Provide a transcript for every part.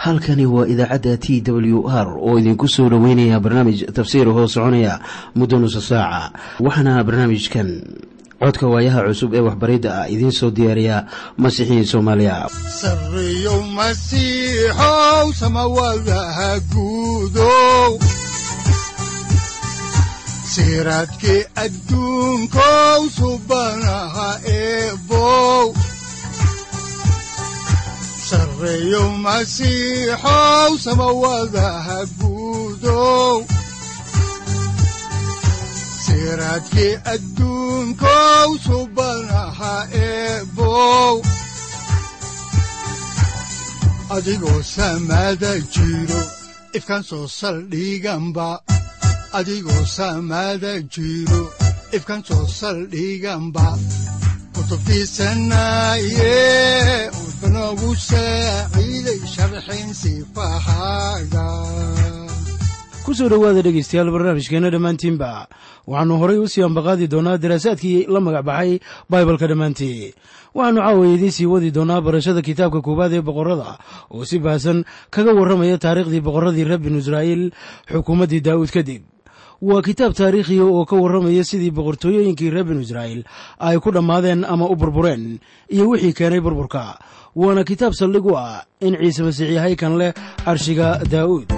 halkani waa idaacadda t w r oo idinku soo dhoweynaya barnaamij tafsiir hoo soconaya muddo nusa saaca waxaana barnaamijkan codka waayaha cusub ee waxbaridda ah idiin soo diyaariya masiixiin soomaaliya sareyow masiixow samawadaha guudow siraadkii adduunkow subanaha eebow sareyow masiixow samawadaha guudow siraadkii adduunkow subanaha eebow adigoo samada jiro ifkaan soo saldhiganba adigoo samada jiro ifkaan soo saldhiganba kutubtiisanaye udanogu saaciiday sharxin sifahaaga kusoo dhowaada dhegeystayaal barnaamijkeenna dhammaantiinba waxaannu horay u sii ambaqaadi doonaa daraasaadkii la magac baxay baibalka dhammaantii waxaannu caawiya idiin sii wadi doonaa barashada kitaabka koowaad ee boqorrada oo si baahsan kaga warramaya taariikhdii boqorradii reer binu israa'iil xukuumaddii daa'uud kadib waa kitaab taariikhiya oo ka warramaya sidii boqortooyooyinkii reer binu israa'iil ay ku dhammaadeen ama u burbureen iyo wixii keenay burburka waana kitaab saldhig u ah in ciise masiix yahay kan leh carshiga daa'uud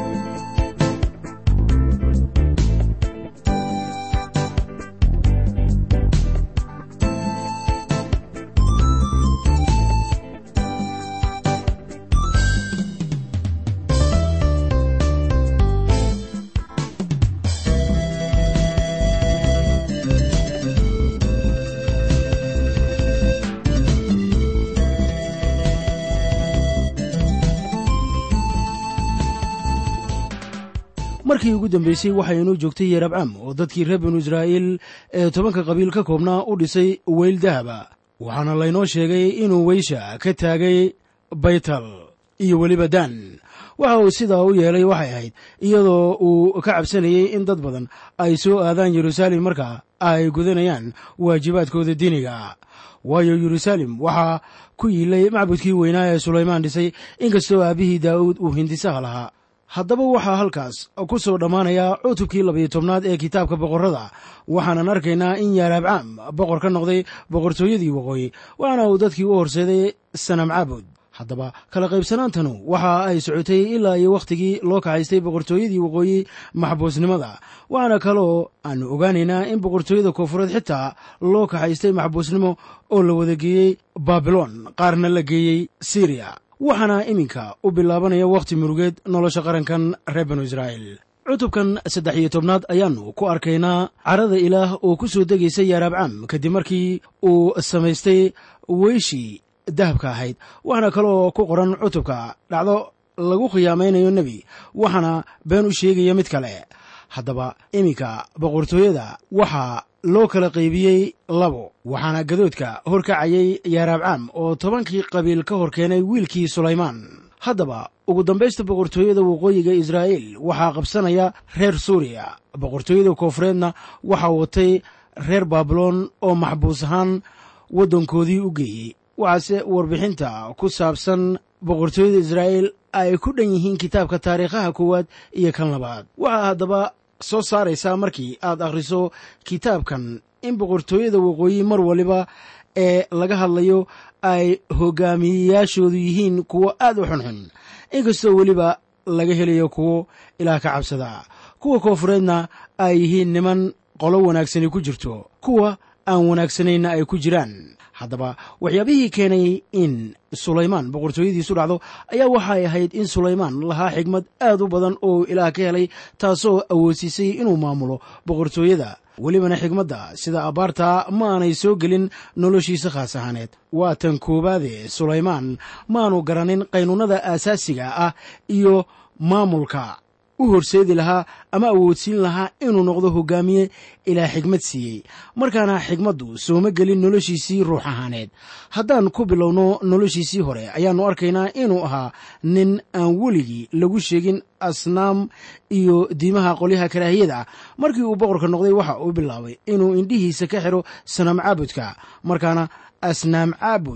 markii ugu dambeysay waxaynuu joogtay yeerabcam oo dadkii reer binu israa'iil ee tobanka qabiil ka koobnaa u dhisay weyl dahaba waxaana laynoo sheegay inuu weysha ka taagay baytal iyo weliba daan waxa uu sidaa u yeelay waxay ahayd iyadoo uu ka cabsanayey in dad badan ay soo aadaan yeruusaalem marka ay gudanayaan waajibaadkooda diiniga waayo yeruusaalem waxaa ku yiilay macbudkii weynaa ee sulaymaan dhisay inkastoo aabbihii daa'uud uu hindisaha lahaa haddaba waxaa halkaas ku soo dhammaanaya cutubkii labayo tobnaad ee kitaabka boqorrada waxaanan arkaynaa in yaaraabcaam boqor ka noqday boqortooyadii waqooyi waxaana uu dadkii u horseeday sanam caabud haddaba kala qaybsanaantanu waxa ay socotay ilaa iyo wakhtigii loo kaxaystay boqortooyadii waqooyi maxbuusnimada waxaana kaloo aanu ogaanaynaa in boqortooyada koonfureed xitaa loo kaxaystay maxbuusnimo oo la wada geeyey baabilon qaarna la geeyey siriya waxaana iminka u bilaabanaya wakhti murugeed nolosha qarankan reer binu israa'iil cutubkan saddex iyo tobnaad ayaannu ku arkaynaa carada ilaah oo ku soo degaysa yaaraabcam kadib markii uu samaystay weyshii dahabka ahayd waxaana kaloo ku qoran cutubka dhacdo lagu khiyaamaynayo nebi waxaana been u sheegaya mid kale haddaba iminka boqortooyada waxaa loo kala qaybiyey labo waxaana gadoodka horkacayay yaaraabcam oo tobankii qabiil ka hor keenay wiilkii sulaymaan haddaba ugu dambaysta boqortooyada waqooyiga israa'iil waxaa qabsanaya reer suuriya boqortooyada koonfureedna waxaa watay reer baabiloon oo maxbuus ahaan waddankoodii u geeyey waxaase warbixinta ku saabsan boqortooyada israa'iil ay ku dhan yihiin kitaabka taariikhaha koowaad iyo kan labaad waxaa haddaba soo saaraysaa markii aad akhriso kitaabkan in boqortooyada waqooyi mar waliba ee laga hadlayo ay hogaamiyeyaashoodu yihiin kuwo aad u xunxun inkastoo weliba laga helayo kuwo ilaah ka cabsada kuwa koonfureedna ay yihiin niman qolo wanaagsani ku jirto kuwa aan wanaagsanayna ay ku jiraan haddaba waxyaabihii keenay in sulaymaan boqortooyadiisu dhacdo ayaa waxay ahayd in sulaymaan lahaa xigmad aad u badan oo ilaah ka helay taasoo awoodsiisay inuu maamulo boqortooyada welibana xigmadda sida abbaartaa ma aanay soo gelin noloshiisa khaas ahaaneed waa tan koowaade sulaymaan maanu garanin qaynuunnada aasaasiga ah iyo maamulka u horseedi lahaa ama awoodsiin lahaa inuu noqdo hogaamiye ilaa xigmad siiyey markaana xigmaddu sooma gelin noloshiisii ruux ahaaneed haddaan ku bilowno noloshiisii hore ayaannu arkaynaa inuu ahaa nin aan weligii lagu sheegin asnaam iyo diimaha qolyaha karaahiyada markii uu boqorka noqday waxa uu bilaabay inuu indhihiisa ka xiro sanam caabudka markaana asnaam caabud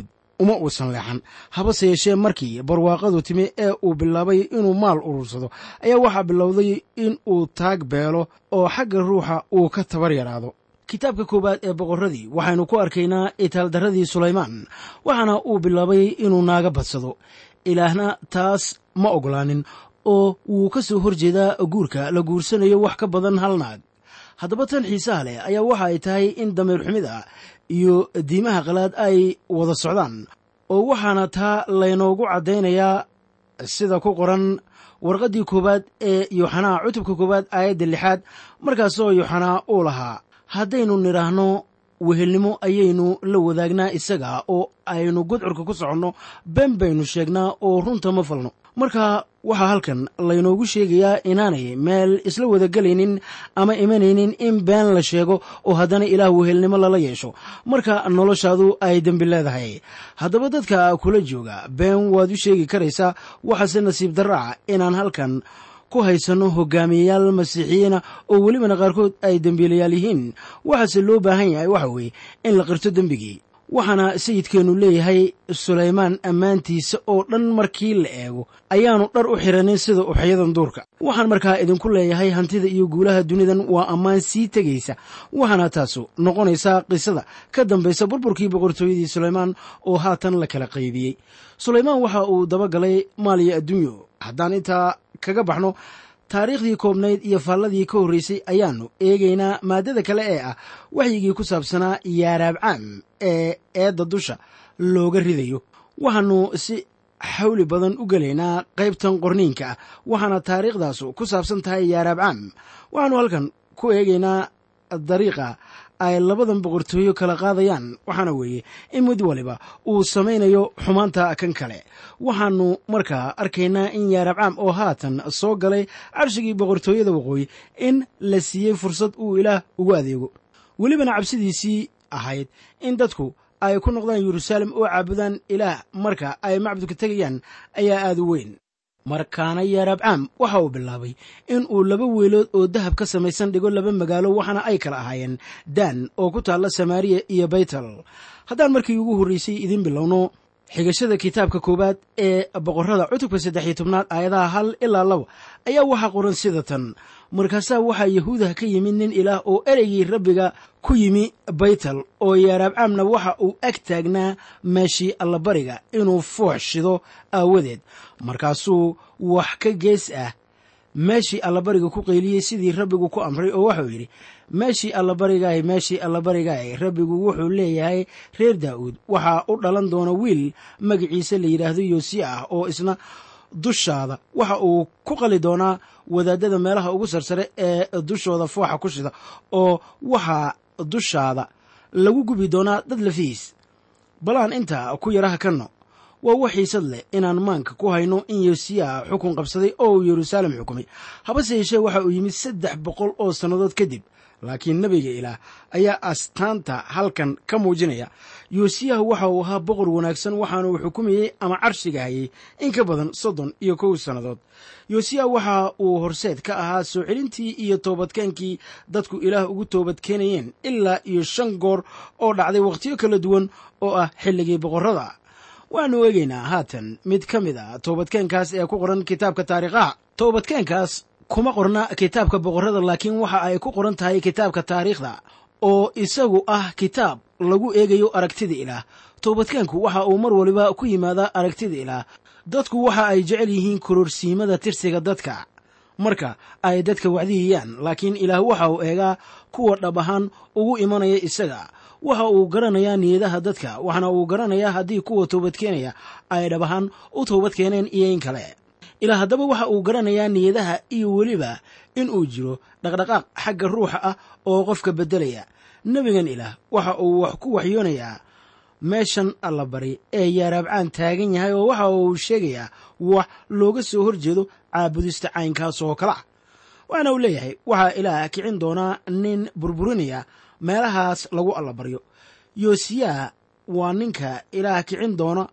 uma uusan leexan habase yeeshee markii barwaaqadu timi ee uu bilaabay inuu maal urursado ayaa waxaa bilowday in uu taag beelo oo xagga ruuxa uu ka tabar yaraado kitaabka koowaad ee boqorradii waxaynu ku arkaynaa itaaldarradii sulaymaan waxaana uu bilaabay inuu naaga badsado ilaahna taas ma ogolaanin oo wuu ka soo hor jeedaa guurka la guursanayo wax ka badan hal naag haddaba tan xiisaha leh ayaa waxa ay tahay in dameer xumida iyo diimaha qalaad ay wada socdaan oo waxaana taa laynoogu caddaynayaa sida ku qoran warqaddii koowaad ee yooxanaa cutubka koowaad aayadda lixaad markaasoo yooxanaa uu lahaa haddaynu nidhaahno wehelnimo ayaynu la wadaagnaa isaga oo aynu gudcurka ku soconno been baynu sheegnaa oo runta ma falno marka waxaa halkan laynoogu sheegayaa inaanay meel isla wadagelaynin ama imanaynin in been la sheego oo haddana ilaah wehelnimo lala yeesho marka noloshaadu ay dembi leedahay haddaba dadka kula jooga been waad u sheegi karaysaa waxaase nasiib daraaca inaan halkan ku haysanno hogaamiyeyaal masiixiyiina oo welibana qaarkood ay dembiilayaal yihiin waxaase loo baahan yahay waxa weeye in la qirto dembigii waxaana sayidkeennu leeyahay sulaymaan ammaantiisa oo dhan markii la eego ayaannu dhar u xiranin sida uxyadan duurka waxaan markaa idinku leeyahay hantida iyo guulaha dunidan waa ammaan sii tegaysa waxaana taasu noqonaysaa qisada ka dambaysa burburkii boqortooyadii sulaymaan oo haatan la kala qaybiyey sulaymaan waxa uu dabagalay maaliyo adduunyo haddaan intaa kaga baxno taariikhdii koobnayd iyo faalladii ka horreysay ayaannu eegaynaa maaddada kale ee ah waxyigii ku saabsanaa yaaraabcaam ee eedda dusha looga ridayo waxaannu si xawli badan u gelaynaa qaybtan qorniinka ah waxaana taariikhdaasu ku saabsan tahay yaaraabcaam waxaannu halkan ku eegaynaa dariiqa ay labadan boqortooyo kala qaadayaan waxaana weeye in mid waliba uu samaynayo xumaanta kan kale waxaannu markaa arkaynaa in yaarabcaam oo haatan soo galay cabsigii boqortooyada waqooyi in la siiyey fursad uu ilaah ugu adeego welibana cabsidiisii ahayd in dadku ay ku noqdaan yeruusaalem oo caabudaan ilaah marka ay macbudka tegayaan ayaa aad u weyn markaana yaarabcaam waxa uu bilaabay in uu laba weelood oo dahab ka samaysan dhigo laba magaalo waxaana ay kala ahaayeen daan oo ku taalla samaariya iyo baytal haddaan markii ugu horreysay idiin bilowno xigashada kitaabka koowaad ee boqorrada cutubka saddex iyo tobnaad aayadaha hal ilaa laba ayaa waxaa qoran sida tan markaasaa waxaa yahuudah ka yimid nin ilaah oo ereygii rabbiga ku yimi baytal oo yaaraabcaamna waxa uu ag taagnaa meeshii allabariga inuu foox shido aawadeed markaasuu wax ka gees ah meeshii allabariga ku qayliyey sidii rabbigu ku amray oo waxuu yidhi meeshii allabarigaay meeshii allabarigaay rabbigu wuxuu leeyahay reer daa'uud waxaa u dhalan doona wiil magaciisa la yidhaahdo yoosiya ah oo isna dushaada waxa uu ku qali doonaa wadaadada meelaha ugu sarsare ee dushooda fooxa ku shida oo waxaa dushaada lagu gubi doonaa dad lafihiis balaan intaa ku yaraha kanno waa wax xiisad leh inaan maanka ku hayno in yosiya xukun qabsaday oo uu yeruusaalem xukumay habase yeeshee waxa uu yimid saddex boqol oo sannadood kadib laakiin nebiga ilaah ayaa astaanta halkan ka muujinaya yosiyahu waxa uu ahaa boqor wanaagsan waxaana uu xukumayey ama carshiga hayay in ka badan soddon iyo kow sannadood yosiya waxa uu horseed ka ahaa soo celintii iyo toobadkeenkii dadku ilaah ugu toobadkeenayeen ilaa iyo shan goor oo dhacday wakhtiyo kala duwan oo ah xilligii boqorrada waxaanu eegaynaa haatan mid ka mid a toobadkeenkaas ee ku qoran kitaabka taariikhaha toobadkeenkaas kuma qorna kitaabka boqorrada laakiin waxa ay ku qoran tahay kitaabka taariikhda oo isagu ah kitaab lagu eegayo aragtida ilaah toobadkeenku waxa uu mar waliba ku yimaadaa aragtida ilaah dadku waxa ay jecel yihiin kororsiimada tirsiga dadka marka ay dadka wacdiyayaan laakiin ilaah waxa uu eegaa kuwa dhab ahaan ugu imanaya isaga waxa uu garanayaa niyadaha dadka waxaana uu garanayaa haddii kuwa toobadkeenaya ay dhab ahaan u toobadkeeneen iyo in kale ilaa haddaba waxa uu garanayaa niyadaha iyo weliba in uu jiro dhaqdhaqaaq xagga ruuxa ah oo qofka beddelaya nebigan ilaah waxa uu wax ku waxyoonayaa meeshan allabari ee yaaraabcaan taagan yahay oo waxa uu sheegayaa wax looga soo hor jeedo caabudista caynkaas oo kale ah waxaana uu leeyahay waxaa ilaah kicin doonaa nin burburinaya meelahaas lagu allabaryo yosiyaa waa ninka ilaah kicin doona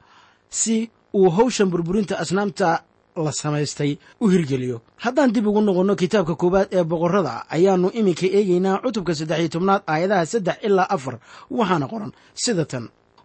si uu hawshan burburinta asnaamta la samaystay u hirgeliyo haddaan dib ugu noqonno kitaabka koowaad ee boqorrada ayaannu iminka eegaynaa cutubka saddex iyo tobnaad aayadaha saddex ilaa afar waxaana qoran sida tan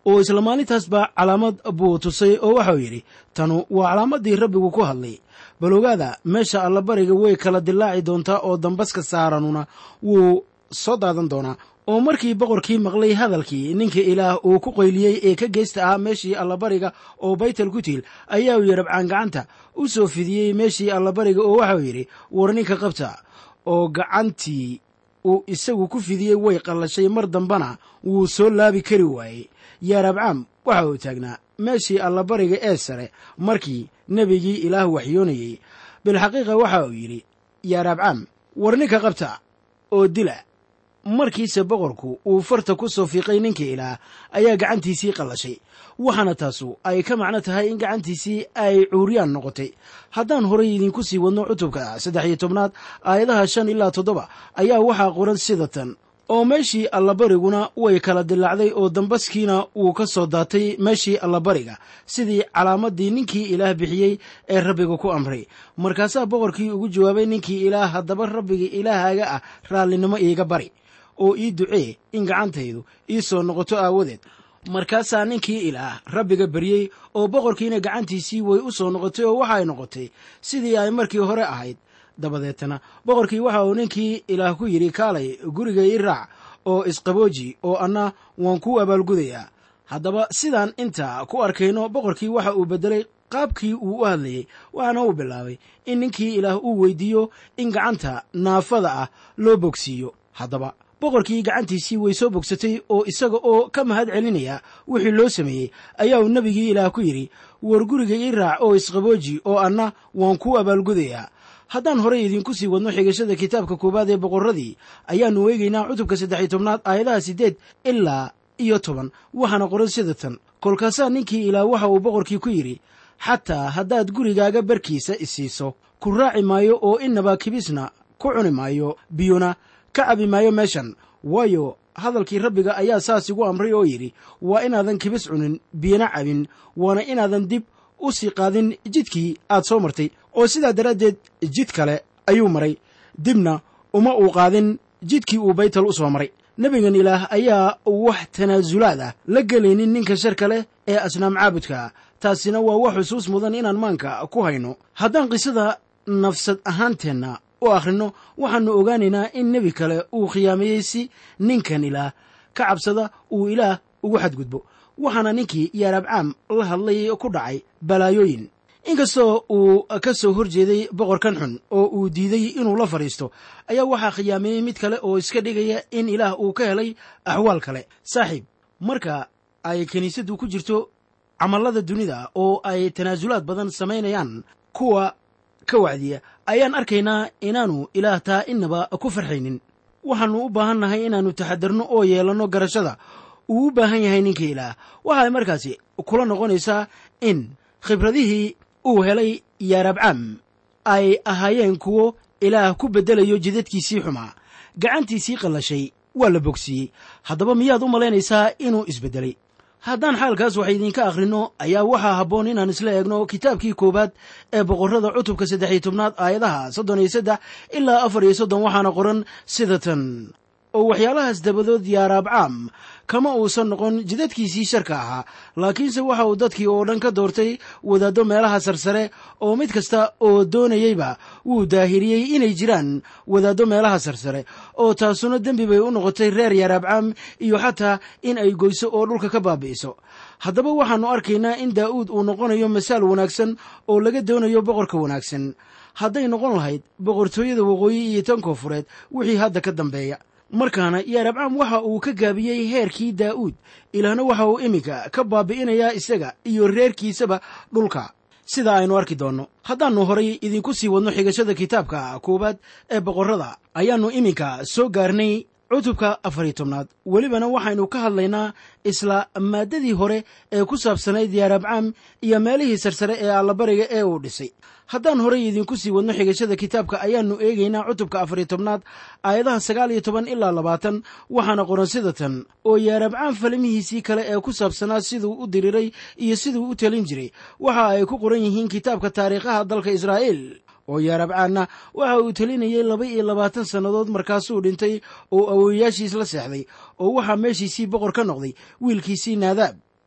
oo isla maalintaasba calaamad buu tusay oo waxau yidhi tanu waa calaamaddii rabbigu ku hadlay bal ogaada meesha allabariga way kala dilaaci doontaa oo dambaska saaranuna wuu soo daadan doonaa oo markii boqorkii maqlay hadalkii ninka ilaah uu ku qayliyey ee ka geysta ahaa meeshii allabariga oo baytal ku tiil ayaa uu yarabcaan gacanta u soo fidiyey meeshii allabariga oo waxau yidhi war ninka qabta oo gacantii uu isagu ku fidiyey way qallashay mar dambana wuu soo laabi kari waayey yaarabcaam waxa uu taagnaa meeshii allabariga ee sare markii nebigii ilaah waxyoonayey bilxaqiiqa waxa uu yidhi yaarabcaam war ninka qabta oo dila markiise boqorku uu farta ku soo fiiqay ninka ilaah ayaa gacantiisii qallashay waxaana taasu ay ka macno tahay in gacantiisii ay cuuriyaan noqotay haddaan horay idinku sii wadno cutubka saddex iyo tobnaad aayadaha shan ilaa toddoba ayaa waxaa qoran sida tan oo meeshii allabariguna way kala dilaacday oo dambaskiina wuu ka soo daatay meeshii allabariga sidii calaamaddii ninkii ilaah bixiyey ee rabbiga ku amray markaasaa boqorkii ugu jawaabay ninkii ilaah haddaba rabbiga ilaahaaga ah raallinimo iiga bari oo ii ducee in gacantaydu ii soo noqoto aawadeed markaasaa ninkii ilaah rabbiga baryey oo boqorkiina gacantiisii way u soo noqotay oo waxaay noqotay sidii ay markii hore ahayd dabadeetana boqorkii waxa uu ninkii ilaah ku yidhi kaalay guriga ii raac oo isqabooji oo anna waan kuu abaalgudayaa haddaba sidaan inta ku arkayno boqorkii waxa uu beddelay qaabkii uu u hadlayey waxaana uu bilaabay in ninkii ilaah uu weydiiyo in gacanta naafada ah loo bogsiiyo haddaba boqorkii gacantiisii way soo bogsatay oo isaga oo ka mahad celinaya wixii loo sameeyey ayaa uu nebigii ilaah ku yidhi war guriga ii raac oo isqabooji oo anna waan kuu abaalgudayaa haddaan horey idinku sii wadno xigashada kitaabka koowaad ee boqorradii ayaannu eegaynaa cutubka saddex iyo tobnaad aayadaha siddeed ilaa iyo toban waxaana qoran sida tan kolkaasaa ninkii ilaah waxa uu boqorkii ku yidhi xataa haddaad gurigaaga barkiisa isiiso ku raaci maayo oo innaba kibisna ku cuni maayo biyona ka cabi maayo meeshan waayo hadalkii rabbiga ayaa saas igu amray oo yidhi waa inaadan kibis cunin biyona cabin waana inaadan dib u sii qaadin jidkii aad soo martay oo sidaa daraaddeed jid kale ayuu maray dibna uma uu qaadin jidkii uu baytal u soo maray nebigan ilaah ayaa wax tanaasulaad ah la gelaynin ninka sharka leh ee asnaam caabudka taasina waa wax xusuus mudan inaan maanka ku hayno haddaan qisada nafsad ahaanteenna u akhrino waxaannu ogaanaynaa in nebi kale uu khiyaameeyey si ninkan ilaah ka cabsada uu ilaah ugu xadgudbo waxaana ninkii yaarabcaam la hadlay ku dhacay balaayooyin inkastoo uu ka soo hor jeeday boqorkan xun oo uu diiday inuu la fadhiisto ayaa waxaa khiyaameeyey mid kale oo iska dhigaya in ilaah uu ka helay axwaal kale saaxiib marka ay kiniisaddu ku jirto camallada dunida oo ay tanaasulaad badan samaynayaan kuwa ka wacdiya ayaan arkaynaa inaannu ilaah taa innaba ku farxaynin waxaannu u baahan nahay inaannu taxadarno oo yeelanno garashada uu u baahan yahay ninka ilaah waxaay markaasi kula noqonaysaa in khibradihii uu helay yaarabcaam ay ahaayeen kuwo ilaah ku beddelayo jidadkiisii xumaa gacantiisii qallashay waa la bogsiiyey haddaba miyaad u malaynaysaa inuu isbeddelay haddaan xaalkaas wax idinka akhrinno ayaa waxaa habboon inaan isla eegno kitaabkii koowaad ee boqorrada cutubka saddex iyo tobnaad aayadaha soddon iyo saddex ilaa afar iyo soddon waxaana qoran sida tan oo waxyaalahaas dabadood yaaraabcaam kama uusan noqon jidadkiisii sharka ahaa laakiinse waxa uu dadkii oo dhan ka doortay wadaaddo meelaha sarsare oo mid kasta oo doonayeyba wuu daahiriyey inay jiraan wadaaddo meelaha sarsare oo taasuna dembi bay u noqotay reer yaaraabcaam iyo xataa in ay goyso oo dhulka ka baabi'iso haddaba waxaannu arkaynaa in daa'uud uu noqonayo masaal wanaagsan oo laga doonayo boqorka wanaagsan hadday noqon lahayd boqortooyada waqooyi iyo tan koofureed wixii hadda ka dambeeya markaana yaarabcaam waxa uu ka gaabiyey heerkii daa'uud ilaahna waxa uu iminka ka baabi'inayaa isaga iyo reerkiisaba dhulka sida aynu arki doonno haddaannu horay idinku sii wadno xigashada kitaabka koowaad ee boqorrada ayaannu iminka soo gaarnay cutubka afariyo tobnaad welibana waxaynu ka hadlaynaa isla maaddadii hore ee ku saabsanayd yaarabcaam iyo meelihii sarsare ee allabariga ee uu dhisay haddaan horay idinku sii wadno xigashada kitaabka ayaannu eegaynaa cutubka afariyo tobnaad aayadaha sagaal iyo toban ilaa labaatan waxaana qoran sida tan oo yaarabcaam falmihiisii kale ee ku saabsanaa siduu u diriray iyo siduu u talin jiray waxa ay ku qoran yihiin kitaabka taariikhaha dalka israa'iil oo yaarabcaanna waxa uu telinayey laba iyo labaatan sannadood markaasuu dhintay oo awowayaashiis la seexday oo waxaa meeshiisii boqor ka noqday wiilkiisii naadaab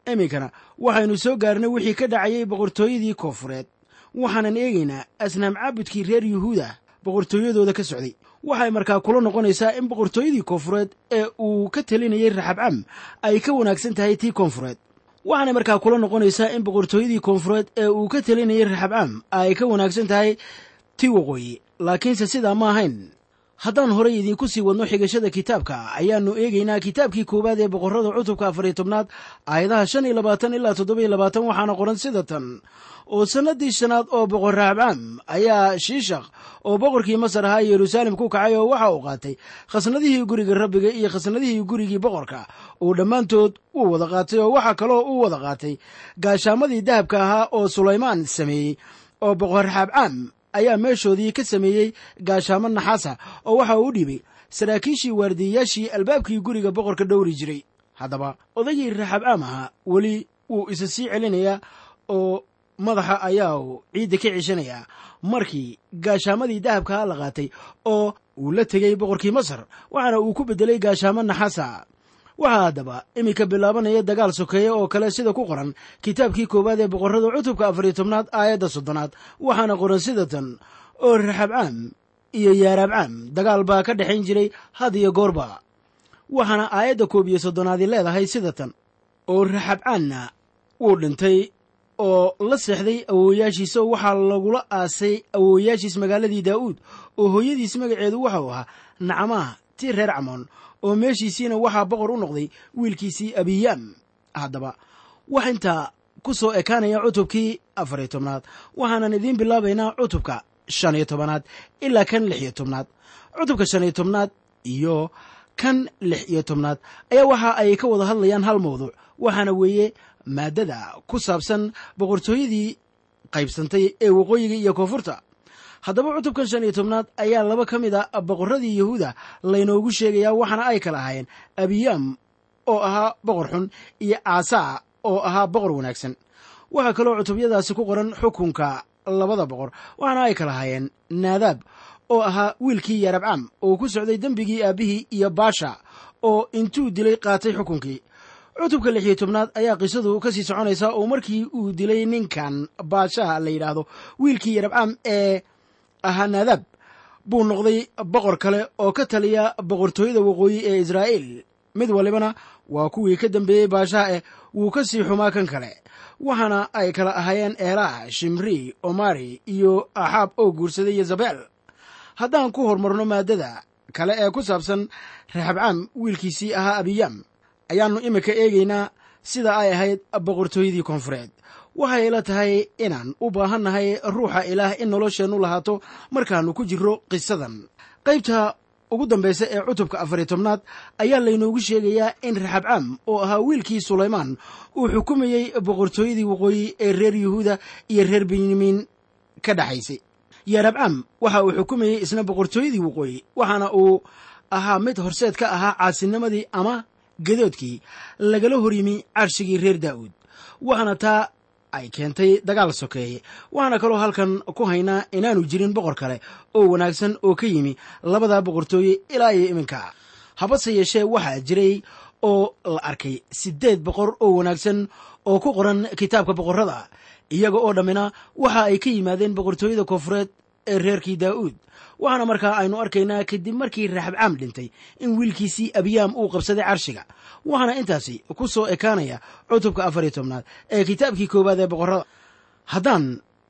iminkana waxaynu soo gaarnay wixii ka dhacayay boqortooyadii koofureed waxaanan eegaynaa asnaam caabudkii reer yuhuuda boqortooyadooda ka socday waxay markaa kula noqonaysaa in boqortooyadii koonfureed ee uu ka talinayay raxabcam ay ka wanaagsan tahay tii koonfureed waxaanay markaa kula noqonaysaa in boqortooyadii koonfureed ee uu ka talinayay raxabcam ay ka wanaagsan tahay tii waqooyi laakiinse sidaa ma ahayn haddaan horay idiinku sii wadno xigashada kitaabka ayaannu eegaynaa kitaabkii koowaad ee boqorrada cutubka afariyo tobnaad aayadaha shan iyo labaatan ilaa toddobiyo labaatan waxaana qoran sida tan oo sannadii shanaad oo boqor raxabcam ayaa shiishakh oo boqorkii masar ahaa yeruusaalem ku kacay oo waxa uu qaatay khasnadihii guriga rabbiga iyo khasnadihii gurigii boqorka uu dhammaantood uu wada qaatay oo waxaa kaloo uu wada qaatay gaashaamadii dahabka ahaa oo sulaymaan sameeyey oo boqor raxabcam ayaa meeshoodii ka sameeyey gaashaamo naxaasa oo waxa uu dhiibay saraakiishii waardiyayaashii albaabkii guriga boqorka dhowri jiray haddaba odaygii raxabcaam ahaa weli wuu isa sii celinayaa oo madaxa ayaa uu ciidda ka ceshanayaa markii gaashaamadii dahabkaa la qaatay oo uu la tegey boqorkii masar waxaana uu ku beddelay gaashaamo naxaasa waxaa haddaba iminka bilaabanaya dagaal sokeeye oo kale sida ku qoran kitaabkii koowaad ee boqorrada cutubka afariyo tobnaad aayadda soddonaad waxaana qoran sida tan oo raxabcaam iyo yaaraabcaam dagaal baa ka dhexayn jiray had iyo goorba waxaana aayadda koob iyo soddonaadi leedahay sida tan oo raxabcaanna wuu dhintay oo la seexday awoowayaashiisa waxaa lagula aasay awoowayaashiis magaaladii daa'uud oo hooyadiis magaceedu waxau ahaa nacmaah tii reer camoon oo meeshiisiina waxaa boqor u noqday wiilkiisii abiyaam haddaba wax intaa ku soo ekaanaya cutubkii afariyo tobnaad waxaanan idiin bilaabaynaa cutubka shan iyo tobanaad ilaa kan lix iyo tobnaad cutubka shan iyo tobnaad iyo kan lix iyo tobnaad ayaa waxa ay ka wada hadlayaan hal mawduuc waxaana weeye maaddada ku saabsan boqortooyadii qaybsantay ee waqooyiga iyo koonfurta haddaba cutubkan shan iyo tobnaad ayaa laba ka mid a boqorradii yahuuda laynoogu sheegayaa waxaana ay kala ahaayeen abiyaam oo ahaa boqor xun iyo aasaa oo ahaa boqor wanaagsan waxaa kaloo cutubyadaasi ku qoran xukunka labada boqor waxaana ay kala ahaayeen naadaab oo ahaa wiilkii yarabcam oo ku socday dembigii aabbihii iyo baasha oo intuu dilay qaatay xukunkii cutubka lix iyo tobnaad ayaa qisadu ka sii soconaysaa oo markii uu dilay ninkan baashaha la yidhaahdo wiilkii yarabcam ee ahaa naadaab buu noqday boqor kale oo ka taliya boqortooyada waqooyi ee israa'iil mid walibana waa kuwii ka dambeeyey baashaha eh wuu ka sii xumaa kan kale waxaana ay kala ahaayeen eelah shimri omari iyo axaab oo guursaday yezabel haddaan ku horumarno maaddada kale ee ku saabsan raxabcaam wiilkiisii ahaa abiyaam ayaannu iminka eegaynaa sida ay ahayd boqortooyadii koonfureed waxay ila tahay inaan u baahannahay ruuxa ilaah in nolosheennu lahaato markaannu ku jirro qisadan qaybta ugu dambaysa ee cutubka afariyo tobnaad ayaa laynoogu sheegayaa in raxabcaam oo ahaa wiilkii sulaymaan uu xukumayey boqortooyadii waqooyi ee reer yuhuuda iyo reer benyamin ka dhexaysay yarabcaam waxa uu xukumayey isna boqortooyadii waqooyi waxaana uu ahaa mid horseed ka ahaa caasinimadii ama gadoodkii lagala hor yimi carshigii reer daa'uud waxaana taa ay keentay dagaal sokeeye waxaana kaloo halkan ku haynaa inaanu jirin boqor kale oo wanaagsan oo ka yimi labada boqortooye ilaa iyo iminka habase yeeshee waxaa jiray oo la arkay siddeed boqor oo wanaagsan oo ku qoran kitaabka boqorrada iyaga oo dhammina waxa ay ka yimaadeen boqortooyada koonfureed ee reerkii daa'uud waxaana markaa aynu arkaynaa kadib markii raxabcaam dhintay in wiilkiisii abiyaam uu qabsaday carshiga waxaana intaasi ku soo ekaanaya cutubka afariyo tobnaad ee kitaabkii koowaad ee boqorrada haddaan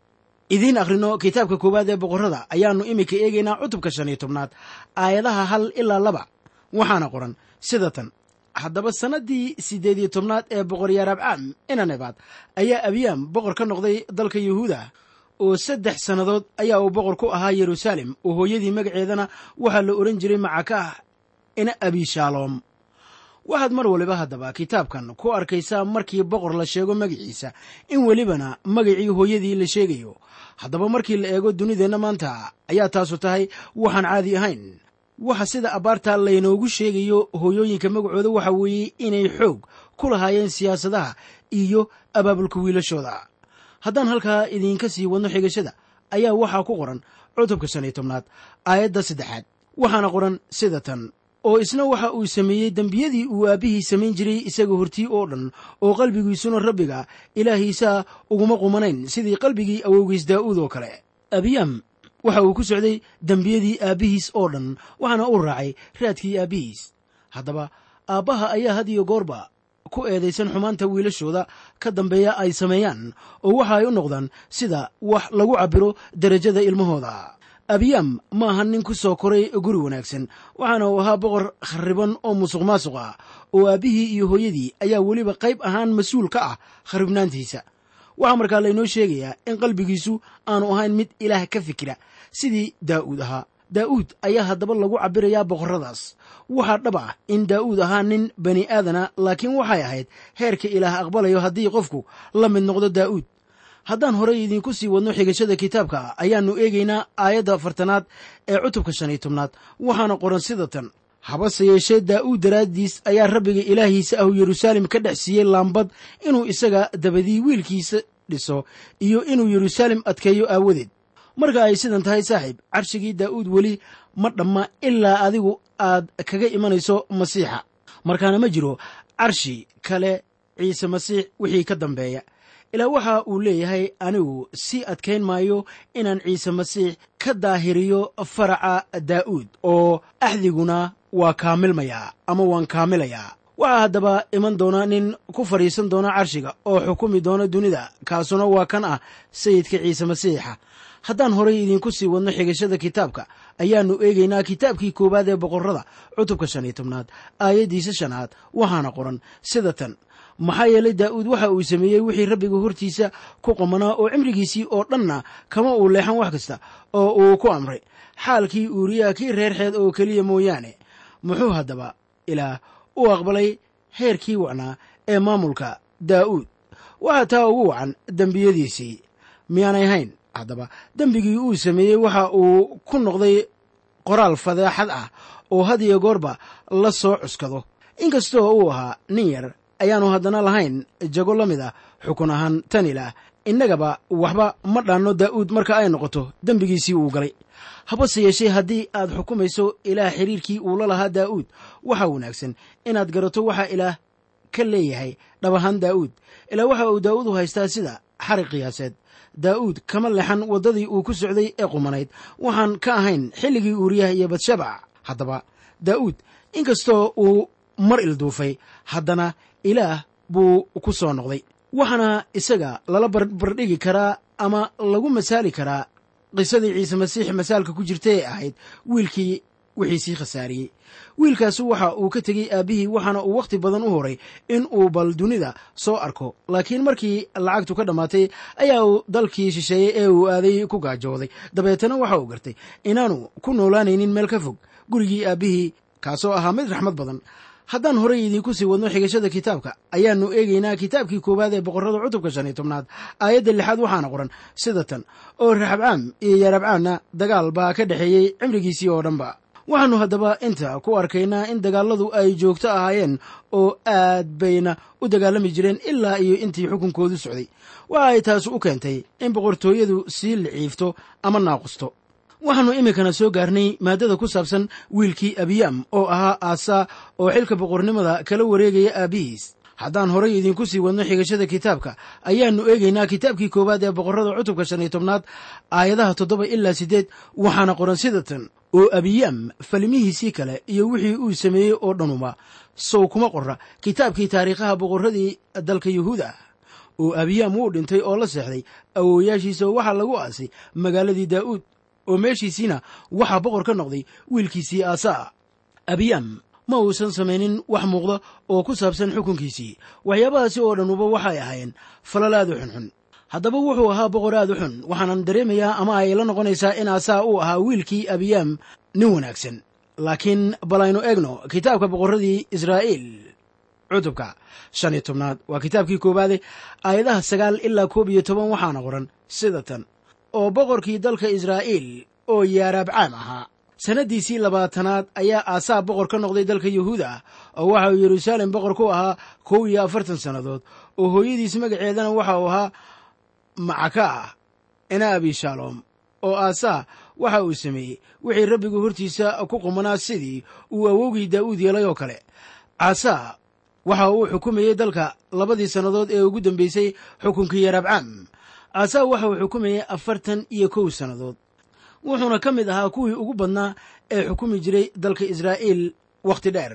idiin akhrino kitaabka koowaad ee boqorrada ayaannu iminka eegaynaa cutubka shan iyo tobnaad aayadaha hal ilaa laba waxaana qoran sida tan haddaba sannaddii siddeed iyo tobnaad ee boqor yarabcaam inanebaad ayaa abiyaam boqor ka noqday dalka yuhuuda oo saddex sannadood ayaa uu boqor ku ahaa yeruusaalem oo hooyadii magaceedana waxaa la odhan jiray macakaah ina abishaaloom waxaad mar waliba haddaba kitaabkan ku arkaysaa markii boqor la sheego magaciisa in welibana magacii hooyadii la sheegayo haddaba markii la eego dunideenna maanta ayaa taasu tahay waxaan caadi ahayn waxa sida abbaarta laynoogu sheegayo hooyooyinka magacooda waxa weeye inay xoog ku lahaayeen siyaasadaha iyo abaabulka wiilashooda haddaan halkaa idiinka sii wadno xigashada ayaa waxaa ku qoran cutubka shan iyo tobnaad aayadda saddexaad waxaana qoran sida tan oo isna waxa uu sameeyey dembiyadii uu aabbihii samayn jiray isaga hortii oo dhan oo qalbigiisuna rabbiga ilaahiisa uguma qumanayn sidii qalbigii awowgiis daa'uud oo kale abiyaam waxa uu ku socday dembiyadii aabbihiis oo dhan waxaana uu raacay raadkii aabbihiis haddaba aabbaha ayaa had iyo goorba ku eedaysan xumaanta wiilashooda ka dambeeya ay sameeyaan oo waxa ay u noqdaan sida wax lagu cabbiro derajada ilmahooda abiyaam ma aha nin ku soo koray guri wanaagsan waxaana uu ahaa boqor kharriban oo musuq maasuq ah oo aabbihii iyo hooyadii ayaa weliba qayb ahaan mas-uul ka ah kharribnaantiisa waxaa markaa laynoo sheegayaa in qalbigiisu aanu ahayn mid ilaah ka fikira sidii daa'uud ahaa daa'uud ayaa haddaba lagu cabbirayaa boqorradaas waxaa dhab ah in daa'uud ahaa nin bani aadana laakiin waxay ahayd heerka ilaah aqbalayo haddii qofku la mid noqdo daa'uud haddaan horey idiinku sii wadno xigashada kitaabka ayaannu eegaynaa aayadda afartanaad ee cutubka shan iyo tobnaad waxaana qoran sida tan habase yeeshee daa'uud daraaddiis ayaa rabbiga ilaahiisa ahu yeruusaalem ka dhex siiyey laambad inuu isaga dabadii wiilkiisa dhiso iyo inuu yeruusaalem adkeeyo aawadeed marka ay sidan tahay saaxiib carshigii daa'uud weli ma dhamma ilaa adigu aad kaga imanayso masiixa markaana ma jiro carshi kale ciise masiix wixii ka dambeeya ilaa waxa uu leeyahay anigu sii adkayn maayo inaan ciise masiix ka daahiriyo faraca daa'uud oo axdiguna waa kaamilmayaa ama waan kaamilayaa waxaa haddaba iman doona nin ku fadhiisan doona carshiga oo xukumi doona dunida kaasuna waa kan ah sayidka ciise masiixa haddaan horay idiinku sii wadno xigashada kitaabka ayaannu eegaynaa kitaabkii koowaad ee boqorrada cutubka shan iyo tobnaad aayaddiisa shanaad waxaana qoran sida tan maxaa yeelay daa'uud waxa uu sameeyey wixii rabbiga hortiisa ku qamanaa oo cimrigiisii oo dhanna kama uu leexan wax kasta oo uu ku amray xaalkii uuriyaa kii reerxeed oo keliya mooyaane muxuu haddaba ilaah u aqbalay heerkii wacnaa ee maamulka daa'uud waxaa taa ugu wacan dembiyadiisii miyaanay hayn haddaba dembigii uu sameeyey waxa uu ku noqday qoraal fadeexad ah oo had iyo goorba la soo cuskado inkastoo uu ahaa nin yar ayaannu haddana lahayn jago la mid ah xukun ahaan tan ilaah innagaba waxba ma dhaanno daa'uud marka ay noqoto dembigiisii uu galay habase yeeshee haddii aad xukumayso ilaah xiriirkii uu la lahaa daa'uud waxaa wanaagsan inaad garato waxa ilaah ka leeyahay dhab ahaan daa'uud ilaa waxa uu daa'uud u haystaa sida xarig qiyaaseed daa'uud kama lexan waddadii uu ku socday ee qumanayd waxaan ka ahayn xilligii uuriyaha iyo badshabac haddaba daa'uud inkastoo uu mar ilduufay haddana ilaah buu ku soo noqday waxaana isaga lala barbardhigi karaa ama lagu masaali karaa qisadii ciise masiix masaalka ku jirta ee ahayd wiilkii wixiisii khasaariyey wiilkaasu waxa uu ka tegey aabbihii waxaana uu wakhti badan u horay in uu bal dunida soo arko laakiin markii lacagtu ka dhammaatay ayaa uu dalkii shisheeyey ee uu aaday ku gaajooday dabeetana waxa uu gartay inaanu ku noolaanaynin meel ka fog gurigii aabbihii kaasoo ahaa mid raxmad badan haddaan horey idiinku sii wadno xigashada kitaabka ayaannu eegaynaa kitaabkii koowaad ee boqorrada cutubka shan iyo tobnaad aayadda lixaad waxaana qoran sida tan oo raxabcaam iyo yarabcaamna dagaal baa ka dhexeeyey cimrigiisii oo dhanba waxaannu haddaba inta ku arkaynaa in dagaalladu ay joogto ahaayeen oo aad bayna u dagaalami jireen ilaa iyo intii xukunkoodu socday waxa ay taasu u keentay in boqortooyadu sii liciifto ama naaqusto waxaannu iminkana soo gaarnay maaddada ku saabsan wiilkii abiyaam oo ahaa aasaa oo xilka boqornimada kala wareegaya aabbihiis haddaan horay idiinku sii wadno xigashada kitaabka ayaannu eegaynaa kitaabkii koowaad ee boqorrada cutubka shan iyo tobnaad aayadaha toddoba ilaa siddeed waxaana qoran sida tan oo abiyaam falmihiisii kale iyo wixii uu sameeyey oo dhanuba sow kuma qorra kitaabkii taariikhaha boqorradii dalka yuhuuda oo abiyaam wuu dhintay oo la seexday awoowayaashiisa oo waxaa lagu aasay magaaladii daa'uud oo meeshiisiina waxaa boqor ka noqday wiilkiisii aasaa abiyaam ma uusan samaynin wax muuqda oo ku saabsan xukunkiisii waxyaabahaasi oo dhanuba waxay ahaayeen falal aad u xunxun haddaba wuxuu ahaa boqor aad u xun waxaanan dareemayaa ama ay la noqonaysaa in aasaa uu ahaa wiilkii abiyaam nin wanaagsan laakiin bal aynu eegno kitaabka boqorradii israa'iil cutubka shan iyo tobnaad waa kitaabkii koowaade aayadaha sagaal ilaa koob iyo toban waxaana qoran sida tan oo boqorkii dalka israa'iil oo yaaraabcaam ahaa sannaddiisii labaatanaad ayaa aasaa boqor ka noqday dalka yuhuuda oo waxa uu yeruusaalem boqor ku ahaa kow iyo afartan sannadood oo hooyadiis magaceedana waxa uu ahaa macaka ah ina abishaalom oo aasaa waxa uu sameeyey wixii rabbigu hortiisa ku qumanaa sidii uu awowgii daa'uud yeelay oo kale aasaa waxa uu xukumayey dalka labadii sannadood ee ugu dambeysay xukunkii yarabcaam aasaa waxa uu xukumayey afartan iyo kow sannadood wuxuuna ka mid ahaa kuwii ugu badnaa ee xukumi jiray dalka israa'iil wakhti dheer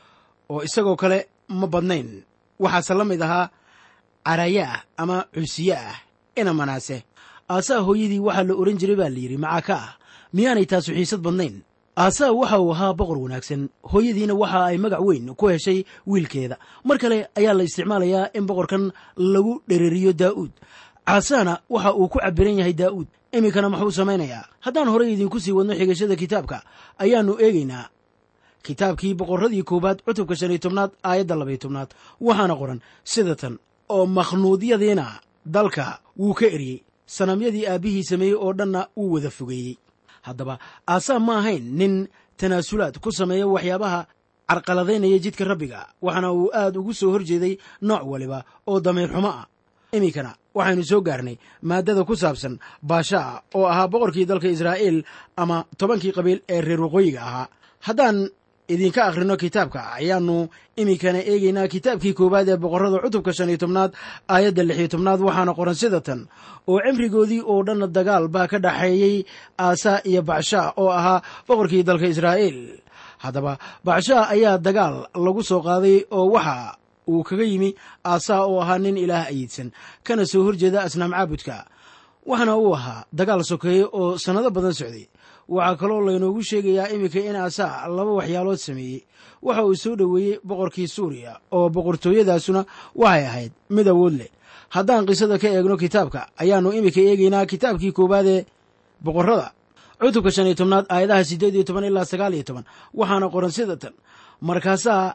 oo isagoo kale ma badnayn waxaase la mid ahaa carayaah ama cusiye ah ina manaase aasaa hooyadii waxaa la odhan jiray baa layidhi macaaka ah miyaanay taasu xiisad badnayn aasaa waxa uu ahaa boqor wanaagsan hooyadiina waxa ay magac weyn ku heshay wiilkeeda mar kale ayaa la isticmaalayaa in boqorkan lagu dhereriyo daa'uud caasaana waxa uu ku cabiran yahay daa'uud iminkana muxuu samaynayaa haddaan horey idinku sii wadno xigashada kitaabka ayaannu eegaynaa kitaabkii boqorradii koowaad cutubka shan iyo tobnaad aayadda labaiyo tobnaad waxaana qoran sida tan oo makhnuudyadiina dalka wuu ka eryey sanamyadii aabbihii sameeyey oo dhanna wuu wada fogeeyey haddaba aasaa ma ahayn nin tanaasulaad ku sameeya waxyaabaha carqaladaynaya jidka rabbiga waxaana uu aad ugu soo horjeeday nooc waliba oo damiir xumo ah iminkana waxaynu soo gaarnay maaddada ku saabsan baashaa oo ahaa boqorkii dalka israa'iil ama tobankii qabiil ee reer waqooyiga ahaa haddaan idinka akhrino kitaabka ayaannu iminkana eegaynaa kitaabkii koowaad ee boqorrada cutubka shan iyo tobnaad aayadda lix iyo tobnaad waxaana qoran sida tan oo cimrigoodii oo dhanna dagaal baa ka dhaxeeyey aasaa iyo bacshaa oo ahaa boqorkii dalka israa'iil haddaba bacshaa ayaa dagaal lagu soo qaaday oo waxa uu kaga yimi aasaa oo ahaa nin ilaah ayiidsan kana soo horjeeda asnaam caabudka waxaana uu ahaa dagaal sokeeye oo sannado badan socday waxaa kaloo laynoogu sheegayaa iminka in aasaa laba waxyaalood sameeyey waxa uu soo dhoweeyey boqorkii suuriya oo boqortooyadaasuna waxay ahayd mid awood leh haddaan qisada ka eegno kitaabka ayaannu iminka eegaynaa kitaabkii koowaad ee boqorrada cutubka shan iyo tobnaad aayadaha siddeed iyo toban ilaa sagaal iyo toban waxaana qoran sida tan markaasaa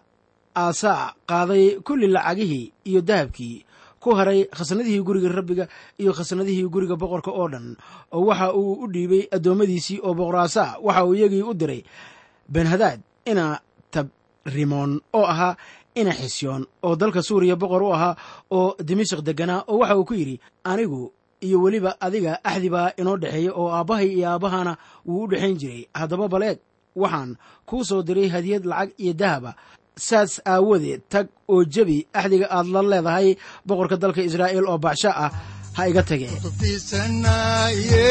aasaa qaaday kulli lacagihii iyo dahabkii ku haray khasnadihii guriga rabbiga iyo khasnadihii guriga boqorka oo dhan oo waxa uu u dhiibay addoommadiisii oo boqor aasaa waxa uu iyagii u diray benhadaad ina tabrimoon oo ahaa ina xisyoon oo dalka suuriya boqor u ahaa oo dimashik degganaa oo waxa uu ku yidhi anigu iyo weliba adiga axdi baa inoo dhexeeya oo aabbahay iyo aabbahana wuu u dhexayn jiray haddaba baleeg waxaan kuu soo diray hadiyad lacag iyo dahaba saas aawadeed tag oo jebi axdiga aad la leedahay boqorka dalka israa'iil oo bacsha ah ha iga tagee tubtiisanaye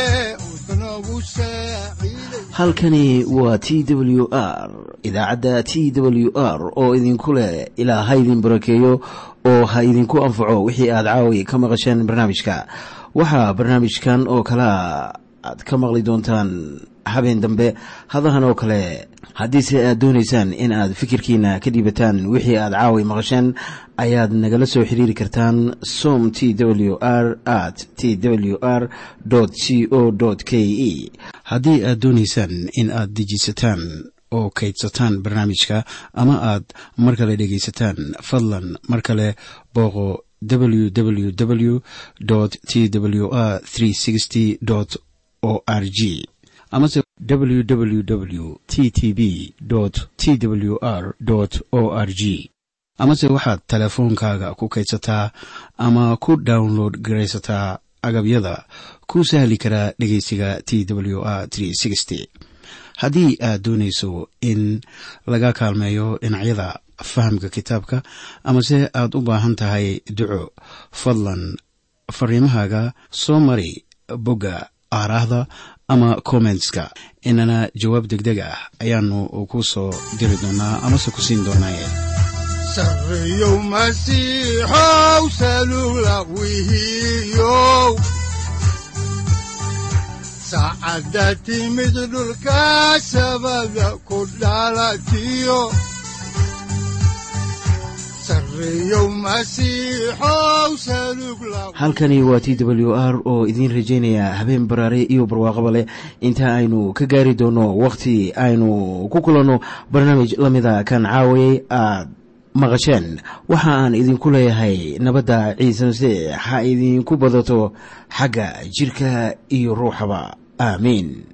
udnogu saaciiday halkani waa t w r idaacadda t w r oo idinku leh ilaa ha idin barakeeyo oo ha idinku anfaco wixii aad caawi ka maqasheen barnaamijka waxaa barnaamijkan oo kalea aad ka maqli doontaan habeen dambe hadahan oo kale haddiise aad doonaysaan in aad fikirkiina ka dhiibataan wixii aad caawi maqasheen ayaad nagala soo xiriiri kartaan som t w r at t w r c o k e haddii aad doonaysaan in aad dejisataan oo kaydsataan barnaamijka ama aad mar kale dhegaysataan fadlan mar kale booqo www t w r o r g amase www t t b t w r o r g amase waxaad teleefoonkaaga ku kaydsataa ama ku download garaysataa agabyada ku sahli karaa dhegeysiga t w r haddii aad doonayso in laga kaalmeeyo dhinacyada fahamka kitaabka amase aad u baahan tahay duco fadlan fariimahaaga soo mari bogga aaraahda ama kommentska inana jawaab degdeg ah ayaanu ku soo diri doonaa amase ku siin doonaaye sarreyow masiixow salula wihiyow saacadda timid dhulka sabada ku dhalatiyo sarreyow masiixow salug la halkani waa t w r oo idiin rajaynaya habeen baraare iyo barwaaqaba leh inta aynu ka gaari doono wakhti aynu ku kulanno barnaamij la mida kan caawayay aad maqasheen waxa aan idinku leeyahay nabadda ciise masiix ha idinku badato xagga jidhka iyo ruuxaba aamiin